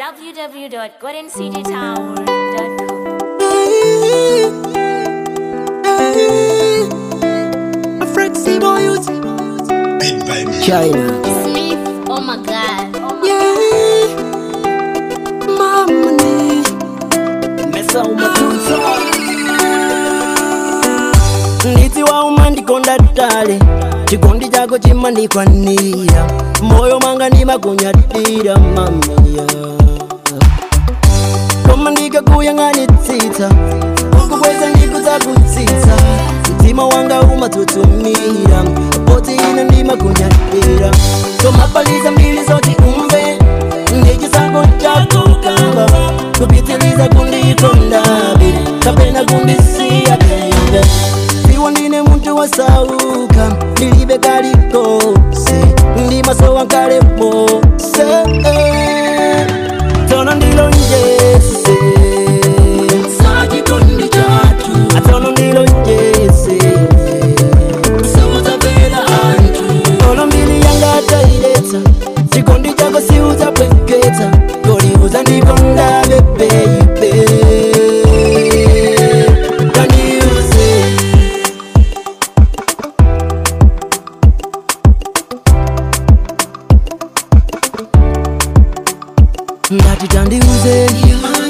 www.goldencitytower.com. China. Smith, oh my god. Mesa umatuta. nditi wauma ndikonda tale chikondi chako chimanikwanira moyo manga ndimakunyadira mamiya koma ndikakuyang'anitsitsa ukubweza ndikudzakutsitsa mtima wanga umatutumira poti ine ndimakunyadira tomapaliza mbili zoti umve ndichisango chakukamba kupitiliza kundikondabe kapena kundisiya baby siwo ndine muntu wasauka ndilibe kalikose ndimasowa nkale mose tono ndilonjese sakikondi chatu atono ndilonjese siuzapela antu tono mbili yanga atailetsa chikondi chako siuzapweketsa koliuza ndikondabe beibe tandiuze ngati tandiuze